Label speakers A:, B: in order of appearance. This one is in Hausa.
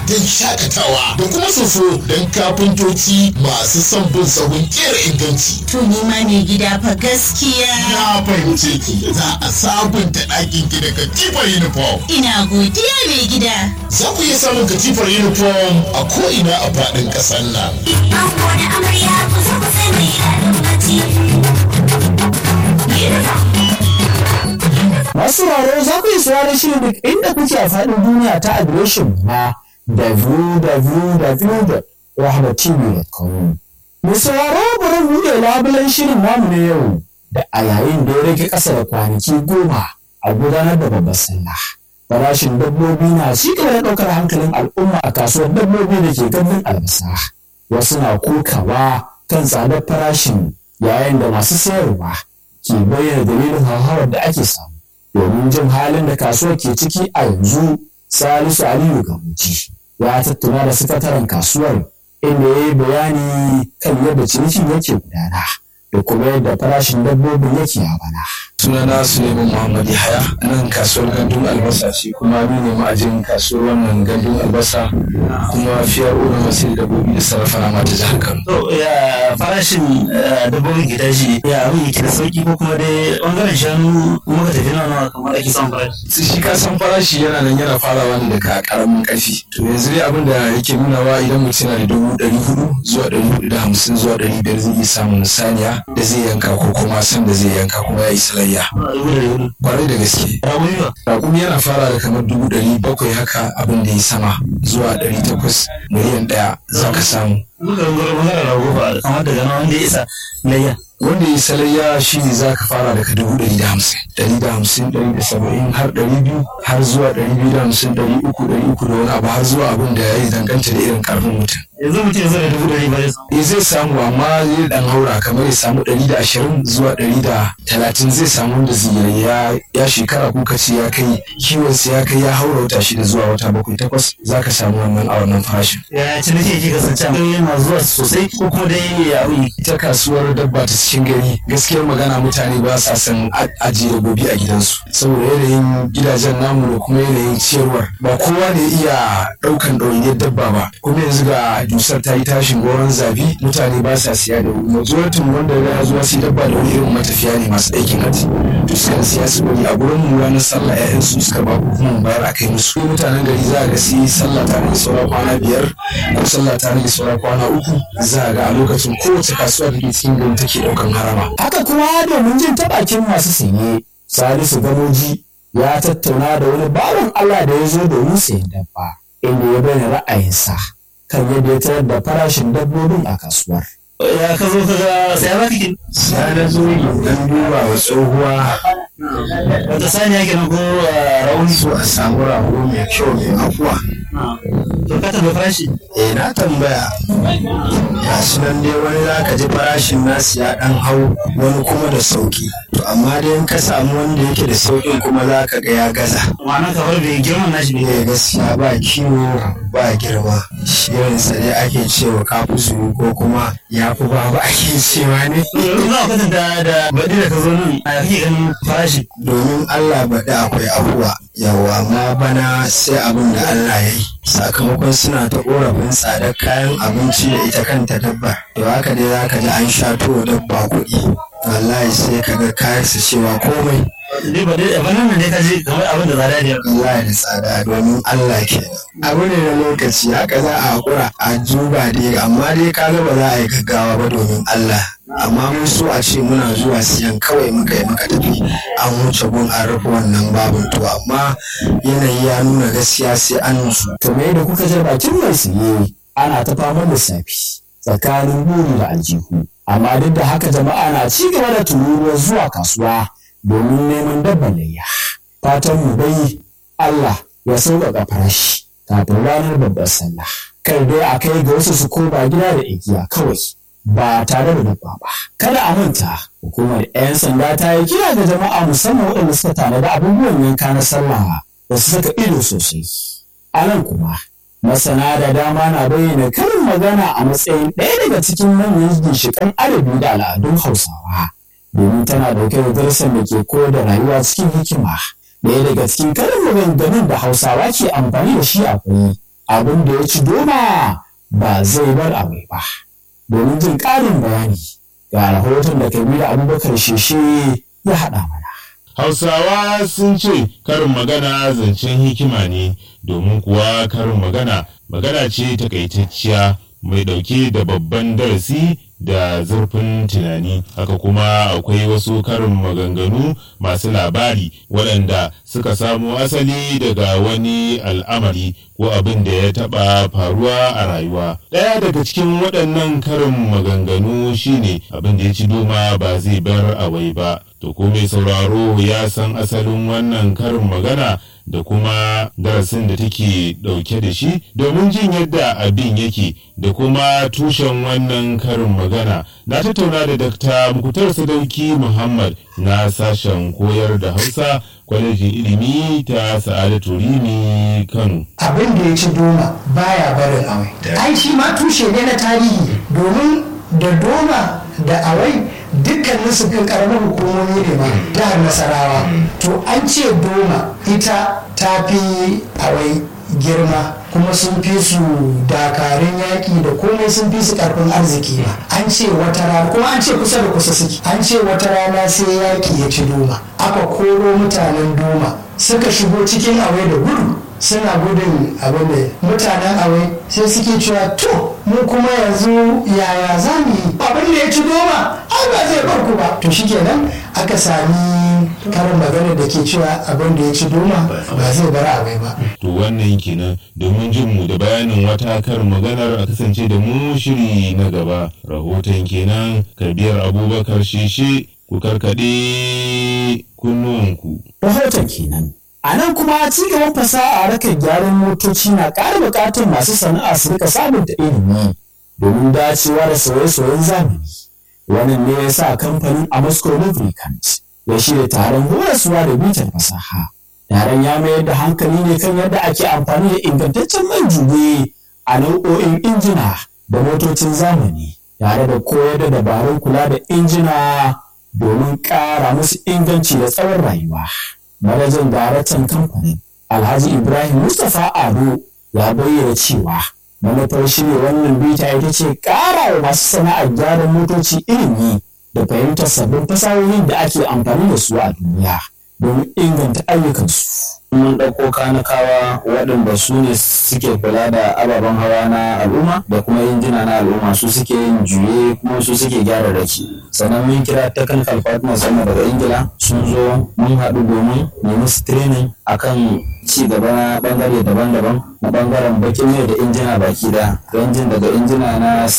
A: don shakatawa da kuma soso don kafintoci masu son bin sahun kera inganci.
B: To ni ma mai gida fa gaskiya.
A: Na fahimce ki za a sabunta ɗakin ki da katifar uniform.
B: Ina godiya mai gida.
A: Za ku iya samun katifar uniform a ko'ina a faɗin ƙasar nan.
C: Ango da amarya ku zo ku sai mai daɗin bacci.
D: Masu sauraro za ku yi sauraron shirin duk inda kuke a faɗin duniya ta adireshin na www.rahmatv.com. Mu sauraro bari mu buɗe labulen shirin namu na yau da a yayin da ya rage ƙasa da kwanaki goma a gudanar da babbar sallah. Farashin dabbobi na ci gaba da ɗaukar hankalin al'umma a kasuwar dabbobi da ke gandun albasa. Wasu na kokawa kan tsadar farashin yayin da masu sayarwa ke bayyana dalilin hauhawar da ake samu. domin jin halin da kasuwar ke ciki a yanzu salisu aliyu gamuji ya tattauna da sakataren kasuwar inda ya yi bayani kan yadda cinikin yake gudana da kuma yadda farashin dabbobin yake a bana.
E: sunana suleiman muhammad yahaya nan kasuwar gandun albasa ce kuma ni ne ma'ajin kasuwar wannan gandun albasa kuma fiyar uwa masu dabbobi da sarrafa nama ta jihar kano
F: To ya farashin eh, dabbobin gida shi ya abin yake da sauki ko kuma dai bangaren shanu muka tafi nawa nawa kamar ake son farashi.
E: shi ka san farashi yana nan yana farawa ne daga karamin karfi to yanzu dai abin da yake nunawa idan mutum yana da dubu ɗari hudu zuwa ɗari hudu da hamsin zuwa ɗari biyar zai iya samun saniya da zai yanka ko kuma san da zai yanka kuma ya yi salayya
F: Dubu da dubu.
E: kwarai da gaske
F: Raƙumi ba.
E: Raƙumi yana fara da kamar dubu ɗari bakwai haka abin da ya sama zuwa ɗari takwas miliyan ɗaya za ka samu.
F: Duka bangaren bangaren rago ba kamar daga nan wanda ya isa layya.
E: Wanda ya salayya shi ne za ka fara daga dubu ɗari da hamsin. Ɗari da hamsin, ɗari da saba'in har ɗari biyu har zuwa ɗari biyu da hamsin, ɗari uku, ɗari uku da wani abu har zuwa abin da ya danganta da irin ƙarfin mutum.
F: Yanzu mutum ya zo da dubu ɗari ba zai samu.
E: Eh zai samu amma zai ɗan haura kamar ya samu ɗari da ashirin zuwa ɗari da talatin zai samu wanda zai ya ya shekara ko kace ya kai kiwonsa ya kai ya haura wata shida zuwa wata bakwai takwas za ka samu wannan a wannan farashin.
F: Ya ciniki yake kasance a yana zuwa sosai ko kuma dai ya abin yake.
E: ita kasuwar dabba ta cikin gari gaskiyar magana mutane ba sa son a- ajiye dabbobi a gidansu saboda yanayin gidajen namu da kuma yanayin ciyarwar ba kowa ne iya ɗaukan ɗawainiyar dabba ba kuma yanzu ga dusar ta yi tashin goron zabi mutane ba sa siya da wuri majoritin wanda ya zuwa sai dabba da wuri irin matafiya ne masu aikin hajji to sukan siya su bari a gurin mu ranar sallah ƴaƴan su suka ba ko kuma mu bayar a kai musu mutanen gari za a ga sai sallah ta rage saura kwana biyar ko sallah ta rage saura kwana uku za a ga a lokacin kowace kasuwa da ke cikin gari take ɗaukan harama
D: Haka kuma domin jin ta bakin masu saye, Salisu Gamoji ya tattauna da wani bawan Allah da ya zo domin sayan dabba, inda ya bayyana ra'ayinsa kan yadda ya tarar da farashin dabbobin a kasuwar.
F: Ya ka zo ka ga sai ba kake.
E: sai na zo dan duba wa tsohuwa
F: Wata saniya kenan ko eh, rauni.
E: so a samu rago mai kyau mai afuwa
F: To ka taɓa farashi.
E: eh na tambaya ga shi nan dai wani za ka ji farashin nasu ya dan hau wani kuma da sauki to amma dai in ka samu wanda yake da saukin kuma za ka ga ya gaza
F: Ma'ana kamar bai girman nashi bai.
E: eh gaskiya ba kiwo ba girma shirinsa dai ake cewa kafusu ko kuma ya fi babu ake cewa ne
F: Yanzu za a kwatanta da baɗi da ka zo nan a kake ganin farashi.
E: domin Allah baɗi akwai afuwa yawa amma bana sai abin da Allah ya yi sakamakon suna ta ƙorafin tsadar kayan abinci da ita kanta dabba to haka dai za ka ji an sha wa dabba kuɗi wallahi sai ka ga kayan su cewa komai
F: Dai ba dai ba nan ne ka je kamar abin da zada ne.
E: wallahi da tsada domin Allah ke abu ne na lokaci haka za a haƙura a duba dai amma dai ka ga ba za a yi gaggawa ba domin Allah amma mun so a ce muna zuwa siyan kawai muka yi muka tafi an wuce gun an rufe wannan babin to amma yanayi ya nuna gaskiya sai an nusu
D: To me da kuka je bakin mai saye ana ta faman lissafi tsakanin buri da aljihu. Amma duk da haka jama'a na ci gaba da tururuwar zuwa kasuwa domin neman dabban layya. Fatan mu dai Allah ya sauƙaƙa farashi kafin ranar babbar sallah. Kai dai a kai ga wasu su koma gida da igiya kawai ba tare da dabba ba. Kada a manta hukumar 'yan sanda ta yi kira ga jama'a musamman waɗanda suka tanada abubuwan yanka na sallah da su saka ido sosai. A nan kuma, masana da dama na bayyana karin magana a matsayin ɗaya daga cikin manyan ginshiƙan adabi da al'adun Hausawa, domin tana ɗauke da darussan da ke koyar da rayuwa cikin hikima. Ɗaya daga cikin karin maganganun da Hausawa ke amfani da shi akwai abin da ya ci doma ba zai bar abai ba domin jin ƙarin bayani ga rahoton da kabiru abubakar sheshe ya haɗa mana
G: Hausawa sun ce karin magana zancen hikima ne domin kuwa karin magana magana ce takaitacciya mai ɗauke da babban darasi da zurfin tunani haka kuma akwai wasu karin maganganu masu labari waɗanda suka samo asali daga wani al'amari ko abin da ya taɓa faruwa a rayuwa ɗaya daga cikin waɗannan karin maganganu shine abin da ya ci doma ba zai bar awai ba to ko mai sauraro ya san asalin wannan karin magana da kuma darasin da take ɗauke da shi domin jin yadda abin yake da kuma tushen wannan karin magana na tattauna da Dr. Mukutar Sadauki Muhammad na sashen koyar da Hausa kwalejin ilimi ta Sa'adatu Rimi Kano.
H: abin da ya ci doma baya barin awai ai shi ma tushe ne na tarihi domin da doma da awai dukkanin su kan karamar hukumomi ne ma jihar nasarawa to an ce doma ita ta fi awai girma kuma sun fi su dakarun yaƙi da komai sun fi su ƙarfin arziki ma an ce wata rana kuma an ce kusa da kusa suke an ce wata rana sai yaƙi ya ci doma aka koro mutanen doma suka shigo cikin awai da gudu suna gudun abin da mutanen awai sai suke cewa to mu kuma yanzu yaya za mu yi abin da ya ci doma ai ba zai bar ku ba to shikenan aka sami karin magana da ke cewa abin da ya ci doma ba zai bar awai ba
G: To wannan kenan domin jin mu da bayanin wata karin maganar a kasance da mu shiri na gaba rahoton kenan kabiyar abubakar shishe ku karkaɗe kunnuwanku.
D: rahoton kenan a nan kuma ci gaban fasaha a rakar gyaran motoci na ƙara buƙatar masu sana'a su rika sabunta ilimi domin dacewa da sauye-sauyen zamani wannan ne ya sa kamfanin Amasco Lubricant ya shirya taron horaswa da bitar fasaha taron ya mayar da hankali ne kan yadda ake amfani da ingantaccen man juye a nau'o'in injina da motocin zamani tare da koyar da dabarun kula da injina domin ƙara musu inganci da tsawon rayuwa. Manajan daraktan kamfanin Alhaji Ibrahim Mustapha Ado ya bayyana cewa manufar shirya wannan bita ita ce ƙara wa masu sana'ar gyaran motoci ilimi da fahimtar sabbin fasahohin da ake amfani da su a duniya domin inganta ayyukansu.
F: mun ɗauko kanakawa waɗanda su ne suke kula da ababen hawa na al'umma da kuma injina na al'umma su suke yin juye kuma su suke gyara raki sannan mun kira technical partners sama daga ingila sun zo mun haɗu domin mu musu training akan ci gaba na ɓangare daban-daban na ɓangaren bakin mai da injina baki da injin daga injina na